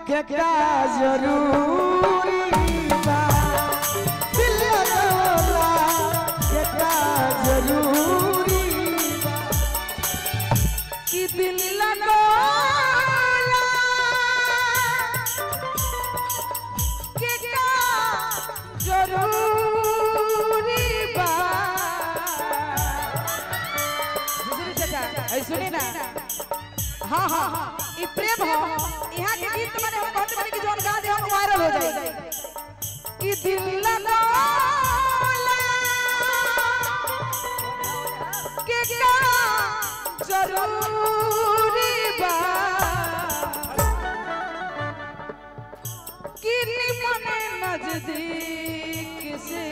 के का जरूरी बा दिल लगवला के का जरूरी बा कि दिल लगोला के का जरूरी बा बुजुर्ग चाचा ऐ सुनी ना हाँ हाँ ई प्रेम हो यहाँ के गीत माने हम कहते बानी कि जोन गा दे हम वायरल हो जाए कि दिल लगोला के का जरूरी बा कि निमन नजदीक से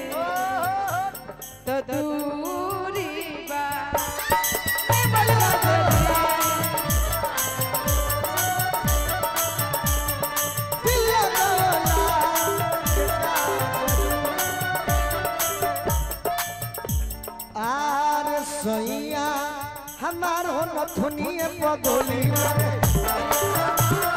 तो दूरी बा निमन नजदीक दिल लगवला के का आर सैया हमार हो नथुनिए पगोली मारे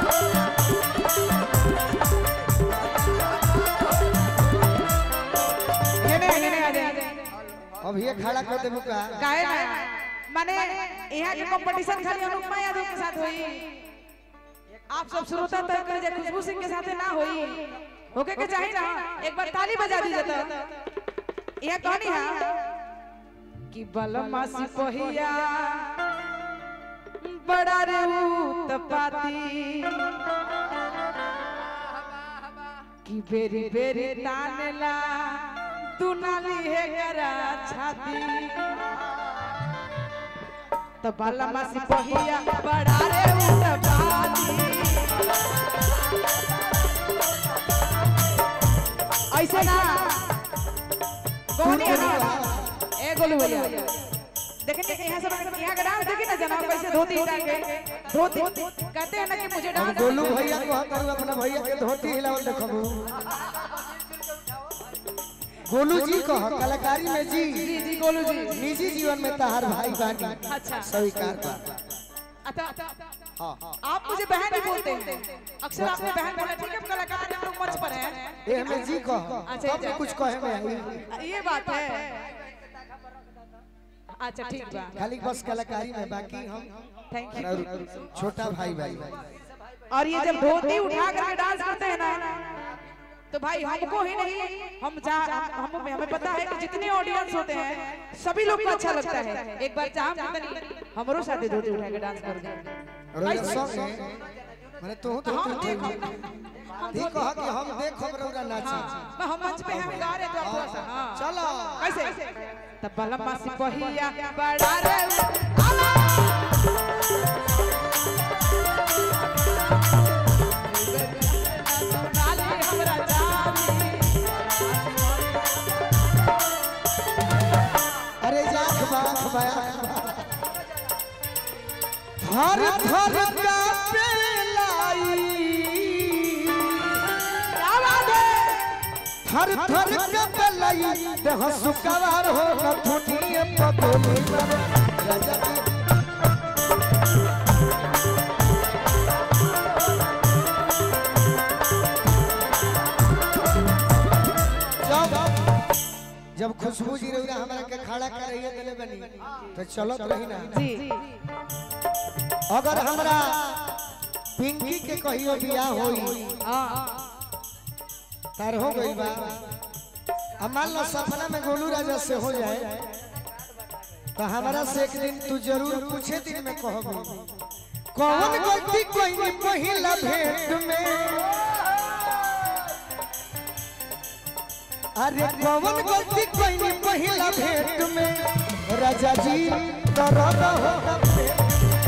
ये नहीं ये नहीं आ जाए अब ये खड़ा कर देबू का काहे ना माने यहाँ के कंपटीशन खाली अनुपमा यादव के साथ हुई आप सब श्रोता तय कर जे खुशबू सिंह के साथ ना हुई होके के चाहिए ना एक बार ताली बजा दीजिए तो यह कहानी है कि बलमा सिपहिया बड़ा रे उत्पाती कि बेरी बेरी तानेला दुनाली है करा छाती तो बलमा सिपहिया बड़ा रे उत्पाती ऐसे ना गोनी है ना ए गोलू भैया देखेंगे यहाँ से यहाँ का डांस देखिए ना जनाब कैसे धोती उठा के धोती कहते हैं ना कि मुझे अब डांस गोलू भैया को करू अपना भैया के धोती हिलावल देखबू गोलू जी कह कलाकारी में जी जी जी गोलू जी निजी जीवन में तहार भाई बानी अच्छा स्वीकार बा अच्छा हाँ आप मुझे बहन ही बोलते हैं अक्सर आपने बहन बोला ठीक है कलाकार हम लोग मंच पर हैं ए हमें जी कह अच्छा, तब अच्छा। कुछ कहे में आई ये बात है अच्छा ठीक बा खाली बस कलाकारी में बाकी हम थैंक यू और छोटा भाई भाई और ये जब धोती उठा करके डांस करते हैं ना तो भाई हमको ही नहीं हम जा हम हमें पता है कि जितने ऑडियंस होते हैं सभी लोग को अच्छा लगता है एक बार चाह कितनी हमरो साथे धोती उठा के डांस कर दें और ये सब है माने तू तो हम तू देखो ठीक कह कि हम देखो रौरा नाची हाँ, हम मंच पे हैं, हम गा रहे थे थोड़ा सा हाँ चलो कैसे तब बलम्मा सिपहिया बड़ा रे आला नाली हमरा जानी अरे जाख बाख बाया हर थर का पेलाई क्या बात है थर थर का पेलाई देह सुकवार हो कथुनिए पगोली मरे राजा जी जब जब खुशबू जी रौरा हमरा के खड़ा कर रही है बनी तो चलत रही ना जी अगर हमरा पिंकी के कहियो बियाह होई हाँ तार हो गई बा अब मान लो सपना में गोलू राजा से हो जाए तो हमारा से एक दिन तू जरूर कुछ दिन में कहबो कौन गलती कोई नहीं पहिला भेंट में अरे कौन गलती कोई नहीं पहिला भेंट में राजा जी दर्द होगा पेट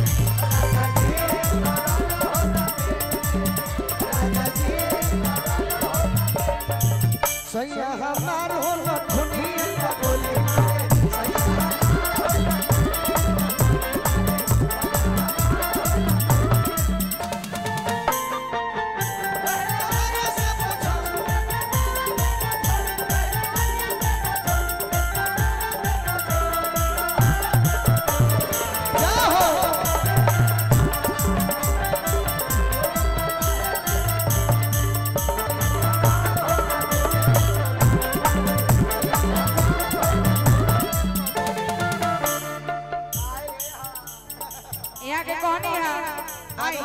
सैया हमार हो लखुनिया बोली जा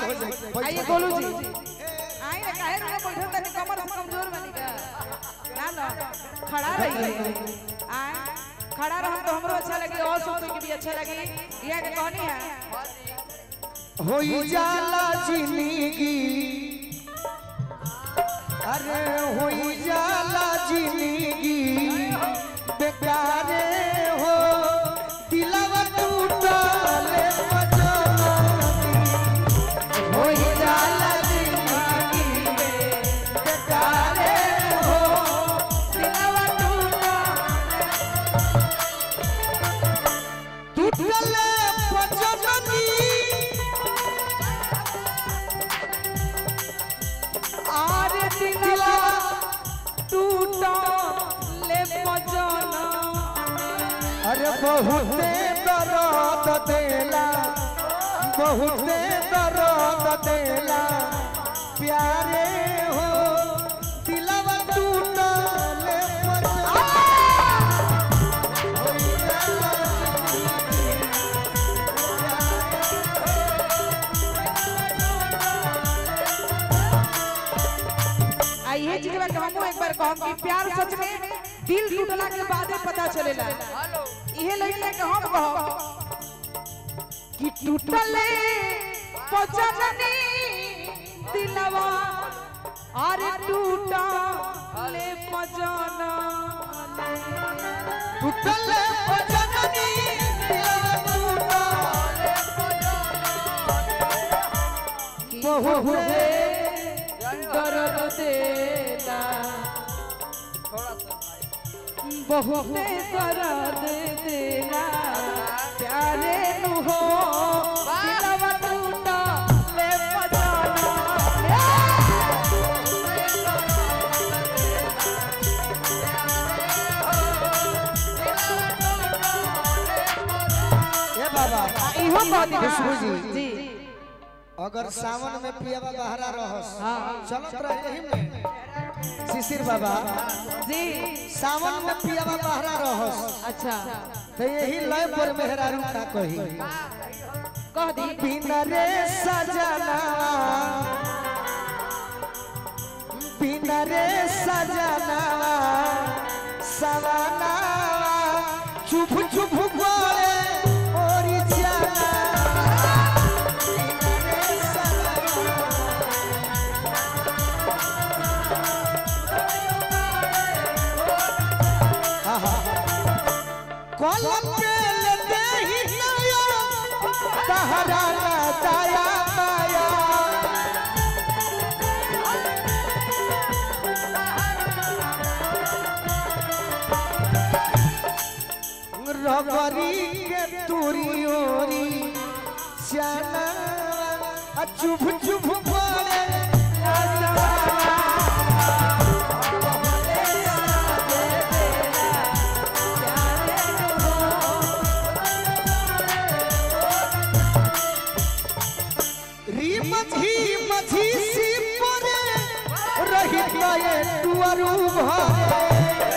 हो जाए आइए गोलू जी आई ना काहे रुके बैठल तनी कमर से कमजोर बनी का ना ना खड़ा रहिए आए खड़ा रहम तो हमरो अच्छा लगी और सब के भी अच्छा लगी यह के कहनी है हो जाला जिंदगी अरे हो जाला जिंदगी बेकारे हो दिलवा टूटले पजननी हो जाला जिंदगी बेकारे हो दिलवा टूटा टूटले पजननी आर दिलवा टूटा ले पजना अरे बहुते दर्द देला बहुते दर्द देला प्यारे हो दिलवा टूटले पर आ ये चीज बा कि हमहू एक बार कहम कि प्यार सच में दिल टूटला के बादे पता चलेला इहे लइले के हम कहब कि टूटले पचननी दिलवा अरे टूटा ले पजना टूटले पजननी दिलवा टूटले बहुते दर्द देला बहुते दर्द देला प्यारे नु हो दिलवा टूटा ले पजना ए बाबा इहो कह दी खुशबू जी। जी अगर सावन में पियावा बहरा रहस हाँ। चलत रहे यही में शिशिर बाबा जी सावन में पियावा बहरा रहस अच्छा तो यही लय पर मेहरारू का कही कह दी बिना रे सजना बिना रे सजना सवाना चुप चुप बोले ओरी जाना बिना रे सजना कलम के लेते ही नया तहरा ना दया माया रबरी के तुरी ओरी श्याना आ चुप चुप बोले री मझी मझी सी परे रही गए तुअरु भरे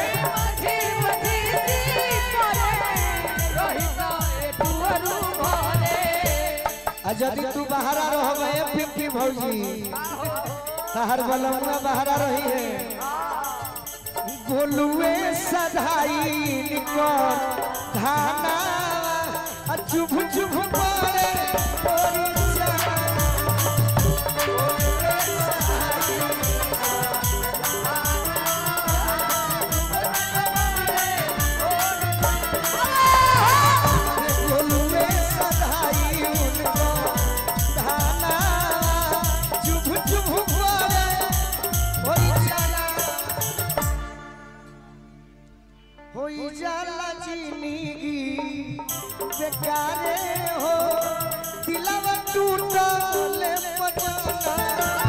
आ यदि तू बाहरा रहबे पिंकी भौजी तहर बलमुआ बाहरा रही है गोलुए सधाई निकर धाना आ चुभ चुभ पड़े ओरी जाना। गोलुए सधाई उनको धाना चुभ चुभ पड़े ओरी जाना होई जाला जिंदगी बेकारे हो दिलवा टूटले पटना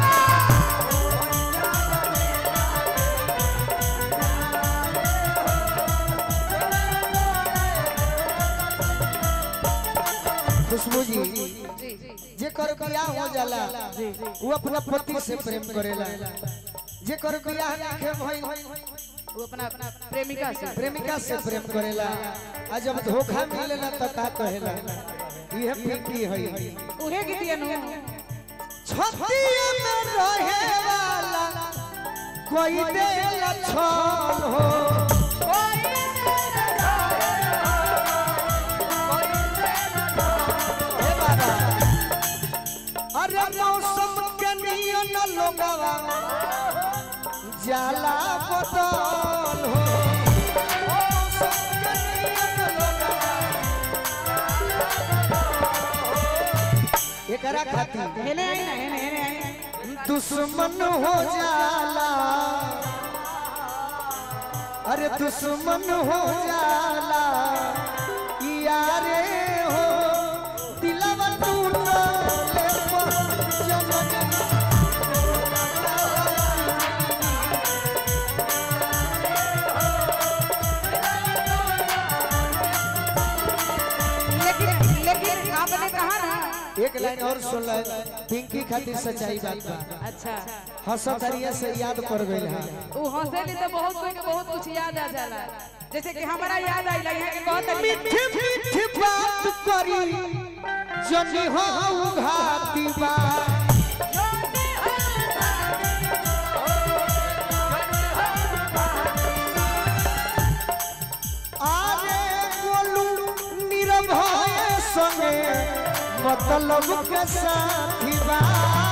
खुशबू जी जे कर बियाह हो जाला वो अपना पति से प्रेम करेला जे कर बियाह नाखे भई वो अपना अपना प्रेमिका से प्रेमिका से प्रेम करेला आ जब धोखा मिलेला त का कहेला इहे पिंकी है उहे गीतिया नु छतिया में रहे वाला कोई देल छल हो हे बाबा अरे मौसम के नियन लोगवा जाला बदल हो मौसम के नियन लोगवा एकरा खातिर हेने आई ना हेने हेने आई दुश्मन हो जाला अरे दुश्मन हो जाला यारे हो दिलवा टूटले पर जमन लेकिन लेकिन आपने कहा ना एक लाइन और सुन ले पिंकी खातिर सच्चाई बात बा अच्छा हंसत हरिया से याद पड़ गइल है वो हंसेली तो बहुत कोई के बहुत कुछ याद आ जाला जैसे कि हमारा याद आई यहाँ के बहुत मीठी मीठी बात करी जनी हो घाती बा आरे गोलू निरभय संगे मतलब के साथी बा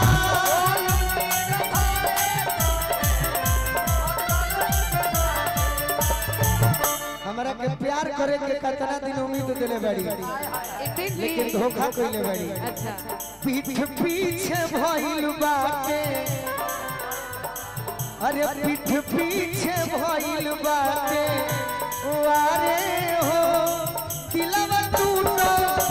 हमरा के प्यार करे के कितना दिन उम्मीद दिले बाड़ी एक दिन भी लेकिन धोखा कइले बाड़ी अच्छा पीठ पीछे भइल बाटे अरे पीठ पीछे भइल बाटे वारे हो दिलवा टूटो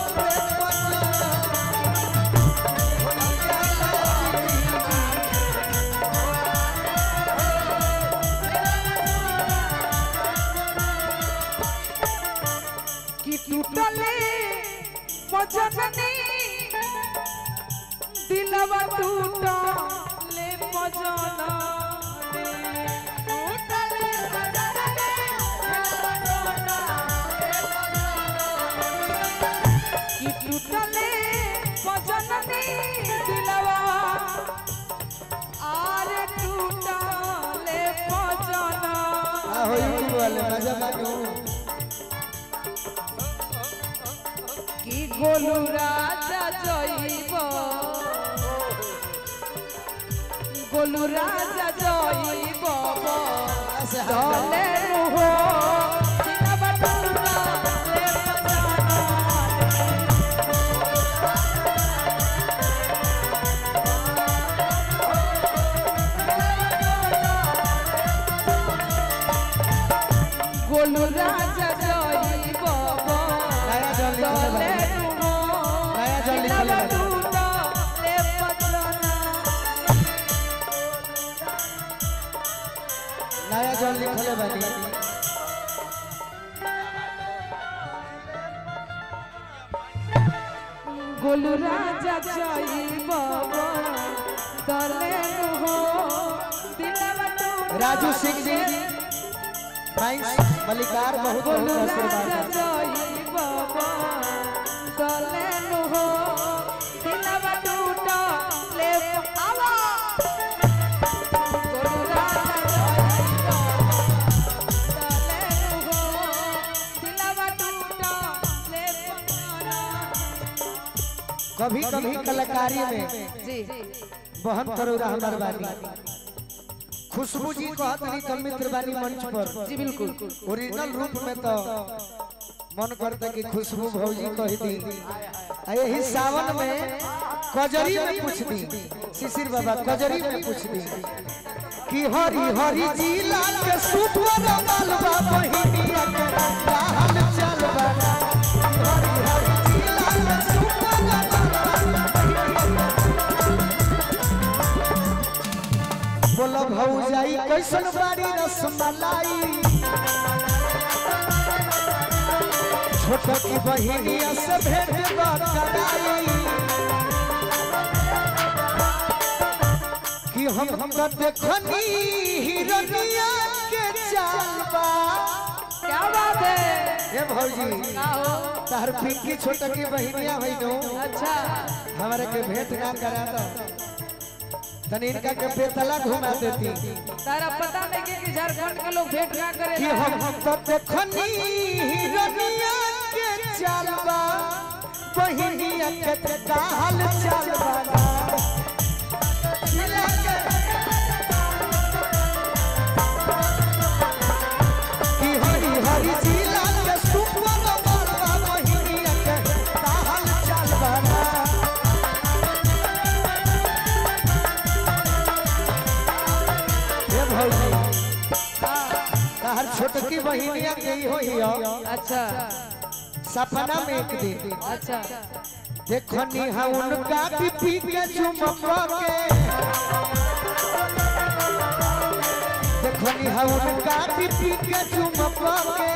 कि टूटले मजननी दिलवा टूटले मजननी टूटले मजननी कि टूटले मजननी दिलवा आरे टूटले मजननी आ हो यूट्यूब वाले मजा मानो কি গোলু রাজা জয়ব গোলু রাজা জয়ব দলে রুহ গোলু রাজা জয়ব नया जल দলে लिखले রুহ नया जल लिखले नया जल लिखले बानी গোলু রাজা জয়ব দলে রুহ দিলবা টু राजू सिंह जी थैंक्स मलिकार बहुत গোলু बहुत রাজা आशीर्वाद জয়ব দলে রুহ দিলবা টুট লে আওয়া গোলু রাজা জয়ব দলে রুহ দিলবা টুট লে कभी कभी कलाकारी में जी बहन करोड़ा हमार बानी खुशबू जी कहत रही तो मित्र बानी मंच पर जी बिल्कुल ओरिजिनल रूप में तो मन करता कि खुशबू भौजी कह दी आ यही सावन में कजरी में पूछ दी शिशिर बाबा कजरी में पूछ दी कि हरी हरी जिला के सुपर मालवा बहिनिया के लाल चलवा हरी हरी जिला के सुपर बोलो भौजाई कैसन बारी रसमलाई छोट की बहिनिया से भेंट कराई कि हम हम देखनी हिरनिया के चालबा क्या बात है ए भौजी का हो तार पिंकी छोट की बहिनिया भइनो अच्छा हमारे के भेंट ना करा दो तनी इनका के बेतला घुमा देती तारा पता नहीं कि कि झारखंड के लोग भेंट ना करे कि हम तो देखनी हिरनिया के चालबा बहिनिया के काल चालबा जिला के कि हरी हरी जिला के सुपर बड़वा बहिनिया के काल चालबा हे भौजी तहर छोटकी बहिनिया के ही होई हो अच्छा सपना में एक दिन अच्छा देखनी हा उनका भी पी के चुमक के देखनी हा उनका भी पी के चुमक के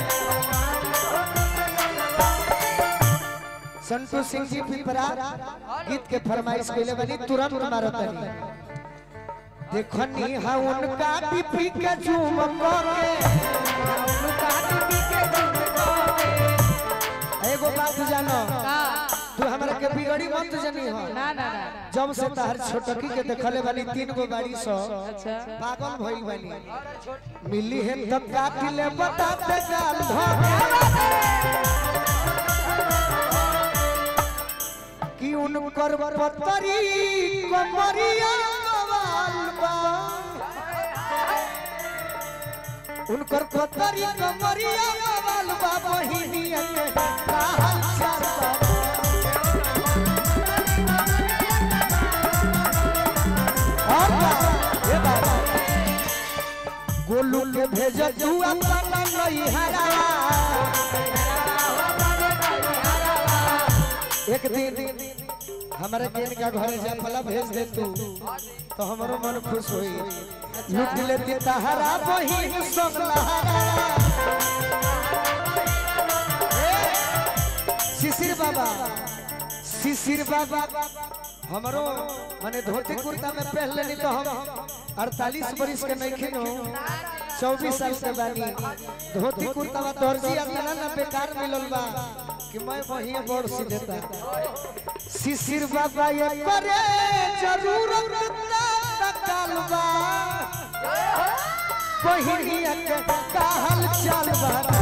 संतोष सिंह जी पिपरा गीत के फरमाइश कैले बनी तुरंत मारतनी देखनी हा उनका भी पी के चुमक के लुकाती पी के झुमको एगो बात जानो का तू हमरा के बिगड़ी मत जनी हो ना ना ना जब से तहर छोटकी के देखले बानी तीन गो गाड़ी सो अच्छा पागल भइल बानी मिली है तो काट ले बताते गाल धोके कि उनकर पतरी कमरिया कवाल बा उनकर पतरी कमरिया कवाल बा बहिनिया के काहल चाल बा और बा, ए बाबा गोलू के भेज तू अपना नहीं हरा एक दिन हमारे के इनका घर जा फला भेज दे तू तो हमारो मन खुश होई लूट लेती तहरा बहिन सब लहरा ए, शिशिर बाबा शिशिर बाबा हमारो माने धोती कुर्ता में पहन लेनी तो हम अड़तालीस बरिस के नहीं खिनो चौबीस साल के बानी धोती कुर्ता में दर्जी अपना ना बेकार मिलल बा कि मैं वही बड़ सी देता शिशिर बाबा ये करे जरूरत तकाल बा बहिनिया के कहल चल बा